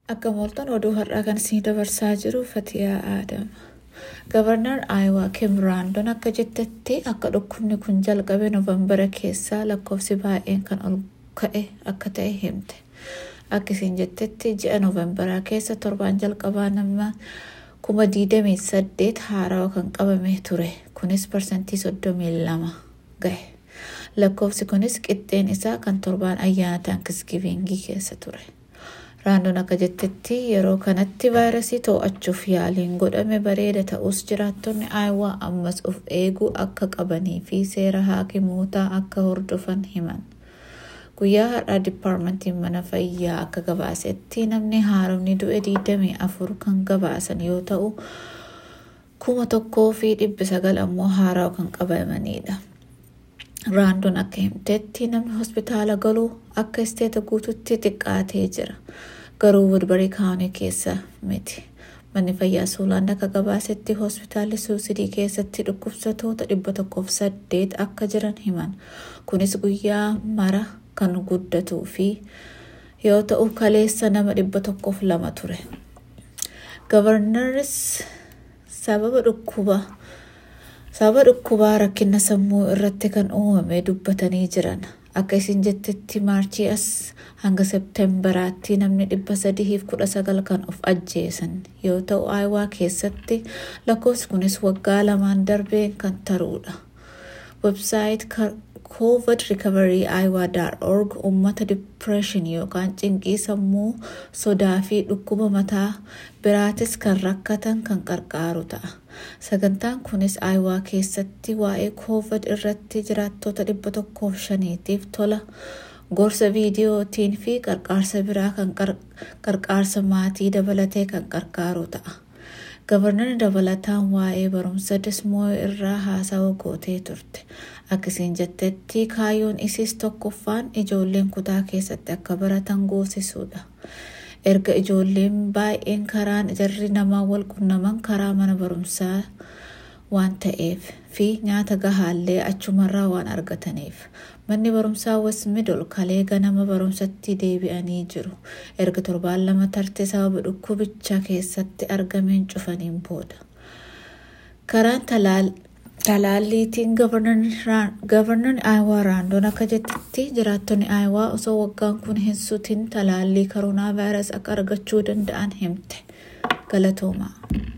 Akka mooltan oduu har'aa kan isin dabarsaa jiru Fatiyaa Aadama. Gavarnar Aayawaa Kim Raandoon akka jettetti akka dhukkubni kun jalqabe Noovembara keessaa lakkoofsi baay'een kan ol ka'e akka ta'e himte. Akka isin jettetti ji'a Noovembaraa keessa torbaan jalqabaa nama kuma diidamii saddeet haarawaa kan qabame ture. Kunis parsantii soddomii lama gahe. Lakkoofsi kunis qixxeen isaa kan torbaan ayyaana taankisgiviingii keessa ture. Raandoon akka jettetti yeroo kanatti vaayirasii to'achuuf yaaliin godhame bareeda ta'us jiraattonni aayawaa ammas of eeguu akka qabanii fi seera haakimootaa akka hordofan himan. Guyyaa har'aa diippaarmentiin mana fayyaa akka gabaasetti namni haaromni du'e 24 kan gabaasan yoo ta'u kuma tokkoo fi dhibbi sagal ammoo haarawa kan qabamanidha. Raandoon akka himtetti namni hospitaala galuu akka isteeta guututti xiqqaatee jira. Garuu Woodbury kaawunii keessa miti. Manni fayyaa Suulaan akka gabaasetti hospitaalli suusidii keessatti dhukkubsatoota dhibba tokkoof saddeet akka jiran himan. Kunis guyyaa mara kan guddatuu fi yoo ta'u kaleessa nama dhibba tokkoof lama ture. Gavarnaris sababa dhukkuba sababa dhukkubaa rakkina sammuu irratti kan uumame dubbatanii jiran. Akka isin jettetti maarchii as hanga septembaraatti namni dhibba sadiif kudha sagal kan of ajjeesan yoo ta'u aayawaa keessatti lakkoofsi kunis waggaa lamaan darbeen kan taruudha. Websaayit covid recovery iowa.org uummata dipireeshin yookaan cinqii sammuu sodaa fi dhukkuba mataa biraatis kan rakkatan kan qarqaaru ta'a. Sagantaan kunis aayawaa keessatti waa'ee covid irratti jiraattota dhibba tokkoof shaniitiif tola gorsa viidiyootiin fi qarqaarsa biraa kan qarqaarsa maatii dabalatee kan qarqaaru ta'a. Gavarnarri dabalataan waa'ee barumsa dismoo irraa haasawa gootee turte. Akka isin jettetti kaayyoon isiis tokkoffaan ijoolleen kutaa keessatti akka baratan goosisuudha. Erga ijoolleen baay'een karaan jarri namaa wal qunnaman karaa mana barumsaa waan ta'eef fi nyaata gahaallee achumarraa waan argataniif. Manni barumsaa Westmiddle kalee ganama barumsatti deebi'anii jiru. Erga torbaan lama tarte sababa dhukkubicha keessatti argameen cufaniin booda. Karaan talaalliitiin gavarnarri aayawaa raandoon akka jettetti jiraattonni aayawaa osoo waggaan kun hin sutin talaallii koronaa vaayirasii akka argachuu danda'an himte. Galatoomaa.